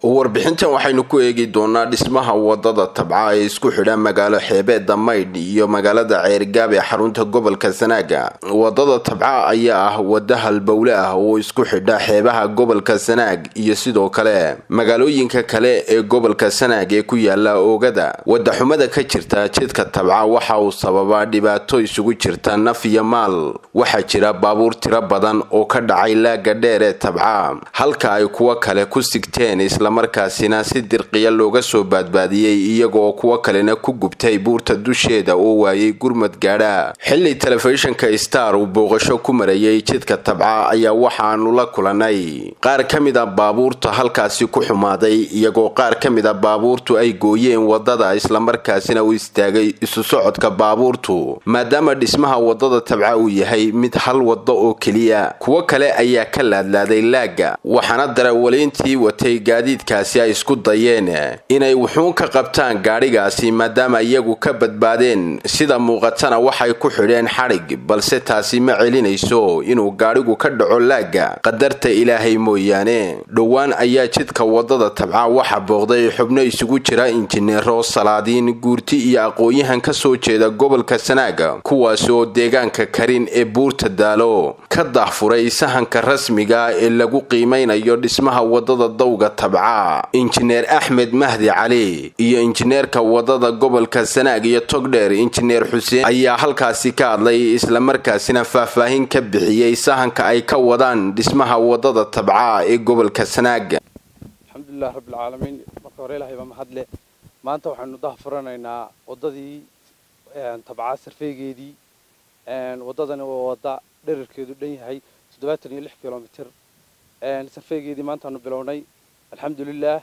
warbixintan waxaynu ku eegi doonaa dhismaha wadada tabca ee isku xidha magaalo xeebeeda maydh iyo magaalada ceerigaab ee xarunta gobolka sanaaga wadada tabca ayaa ah wada halbowle ah oo isku xidha xeebaha gobolka sanaag iyo sidoo kale magaalooyinka kale ee gobolka sanaag ee ku yaala oogada wadaxumada ka jirta jidka tabca waxa uu sababaa dhibaato isugu jirta naf iyo maal waxaa jira baabuur tiro badan oo ka dhacay laaga dheer ee tabca halka ay kuwo kale ku sigteen islamarkaasina si dirqiya looga soo baadbaadiyey iyagaoo kuwo kalena ku gubtay buurta dusheeda oo waayay gurmad gaadha xilli telefishinka star uu booqasho ku marayay jidka tabca ayaa waxaanu la kulanay qaar ka mid a baabuurta halkaasi ku xumaaday iyagoo qaar ka mid a baabuurtu ay gooyeen wadada islamarkaasina uu istaagay isu socodka baabuurtu maadaama dhismaha wadada tabca uu yahay mid hal wado oo keliya kuwo kale ayaa ka laadlaaday laaga waxaana darawaliintii watay gaadiidkaasi ay isku dayeen inay wuxuun ka qabtaan gaadhigaasi maadaama iyagu ka badbaadeen sida muuqatana waxay ku xidheen xadhig balse taasi ma celinayso inuu gaadhigu ka dhaco laaga qadarta ilaahay mooyaane dhowaan ayaa jidka wadada tabca waxa booqday xubno isugu jira injineero salaadiin guurti iyo aqoon-yahan ka soo jeeda gobolka sanaaga kuwaasi oo deegaanka karin ee buurta daalo ka daahfuray sahanka rasmiga ee lagu qiimeynayo dhismaha wadada dawga tabca injineer axmed mahdi cali iyo injineerka wadada gobolka sanaag iyo togdheer injineer xuseen ayaa halkaasi ka hadlay islamarkaasina faahfaahin ka bixiyey sahanka ay ka wadaan dhismaha wadada tabca ee gobolka sanaag alxamdulilah rabbilcaalamiin marka hore ilahay baa mahadle maanta waxaynu daha furanaynaa wadadii tabca sarfeygeedii wadadani waa wada dherarkeedu dhan yahay toddobaatan iyo lix kilomitr sarfeygeedii maantaanu bilownay alxamdulilah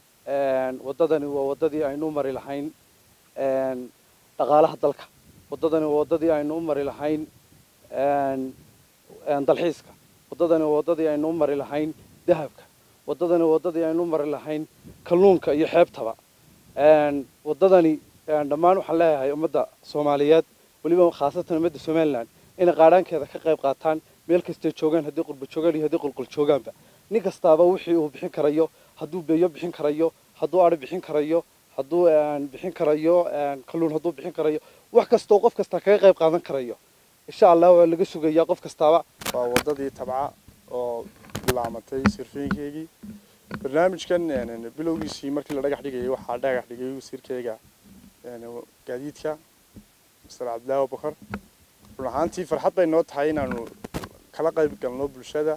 wadadani waa wadadii aynu u mari lahayn dhaqaalaha dalka wadadani waa wadadii aynu u mari lahayn dalxiiska wadadani waa wadadii aynu u mari lahayn dahabka wadadani waa wadadii aynu u mari lahayn kalluunka iyo xeebtaba wadadani dhammaan waxaan leeyahay ummadda soomaaliyeed weliba khaasatan ummadda somalilan inay qaadhaankeeda ka qayb qaataan meel kastay joogaan haddii qurba joogaan iyo haddii qulqul joogaanba nin kastaaba wixii uu bixin karayo hadduu beeyo bixin karayo hadduu ari bixin karayo hadduu bixin karayo kalluun hadduu bixin karayo wax kastoo qof kasta kaga qayb qaadan karayo insha allah waa laga sugayaa qof kastaaba waa wadadii tabca oo bilaamatay sirfeynkeygii barnaamijkan bilowgiisii markii la dhagax dhigayay waxaa dhagax dhigay wasiirkeyga gaadiidka master cabdillaahi abubakar run ahaantii farxad bay noo tahay inaanu kala qayb galno bulshada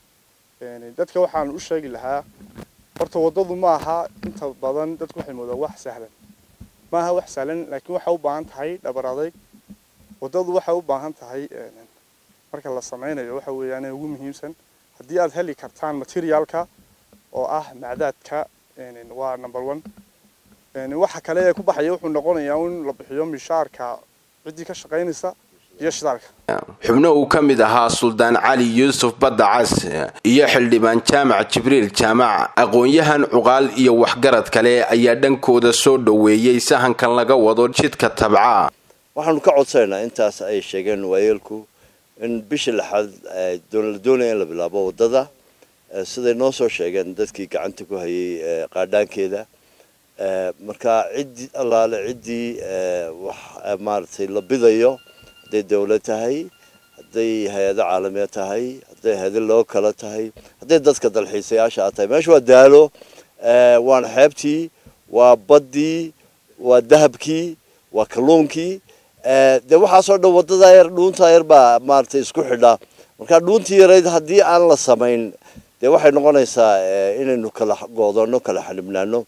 dadka waxaan u sheegi lahaa horta waddadu ma aha inta badan dadku waxay moodaan wax sahlan ma aha wax sahlan laakiin waxay u baahan tahay dhabar adayg waddadu waxay u baahan tahay marka la sameynayo waxa weeyaan ugu muhiimsan haddii aad heli kartaan materiaalka oo ah macdaadka waa number one waxa kale ee ku baxaya wuxuu noqonayaa in la bixiyo mishaarka ciddii ka shaqaynaysa iyo shidaalka xubno uu ka mid ahaa suldaan cali yuusuf badda cas iyo xildhibaan jaamac jibriil jaamac aqoon-yahan cuqaal iyo waxgarad kale ayaa dhankooda soo dhoweeyey sahankan laga wado jidka tabca waxaanu ka codsanaynaa intaas ay sheegeen waayeelku in bisha lixaad la doonaya in la bilaabo waddada siday noo soo sheegeen dadkii gacanta ku hayay qaadhaankeeda marka ciddii allaale ciddii wax maaragtay la bidayo hadday dawlad tahay hadday hay-ado caalamiya tahay hadday hay-ado loo kala tahay hadday dadka dalxiisayaasha a tahay meesha waa daalo waana xeebtii waa baddii waa dahabkii waa kalluunkii dee waxaasoo dhan waddadaa yar dhuuntaa yar baa maaragtay isku xidha marka dhuuntii yarayd haddii aan la samayn dee waxay noqonaysaa inaynu kala goodano kala xanibnaano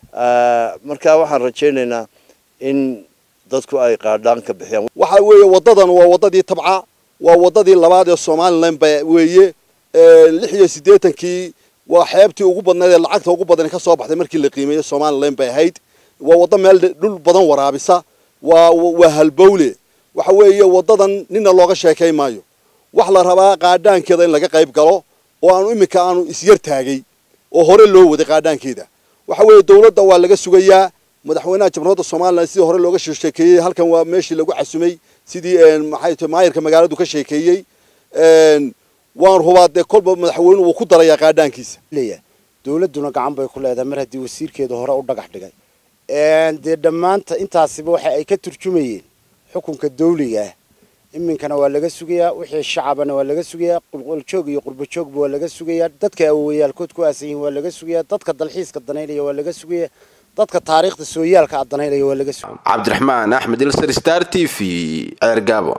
marka waxaan rajaynaynaa in dadku ay qaadhaan ka bixiyaan waxa weeye waddadan waa waddadii tabca waa waddadii labaad ee somalilan ba weeye lix iyo siddeetankii waa xeebtii ugu badnayd ee lacagta ugu badan ka soo baxday markii la qiimeeyey somalilan bay ahayd waa waddo meel dhul badan waraabisa waa waa halbowle waxa weeye waddadan nina looga sheekay maayo wax la rabaa qaadhaankeeda in laga qayb galo oo aanu iminka aanu isyar taagay oo hore loo waday qaadhaankeeda waxa weeye dawladda waa laga sugayaa madaxweynaha jamhuuriyadda somalilan sidii hore looga sheekeeyey halkan waa meeshii lagu casumay sidii maxay tahay maayirka magaaladu ka sheekeeyey waan hubaa dee kolba madaxweynuhu wuu ku darayaa qaadhaankiisa dowladduna gacan bay ku leedahay mar haddii wasiirkeeda hore u dhagax dhigay dee dhammaanta intaasiba waxa ay ka turjumayeen xukunka dawliga ah iminkana waa laga sugayaa wixii shacabana waa laga sugayaa qulquljoog iyo qurbajoogba waa laga sugayaa dadka awowayaalkood ku aasan yihiin waa laga sugayaa dadka dalxiiska danaynaya waa laga sugayaa dadka taariikhda sooyaalka a danaynaya waa laga sugaya cabdiraxmaan axmed ilsar star t v ceergaabo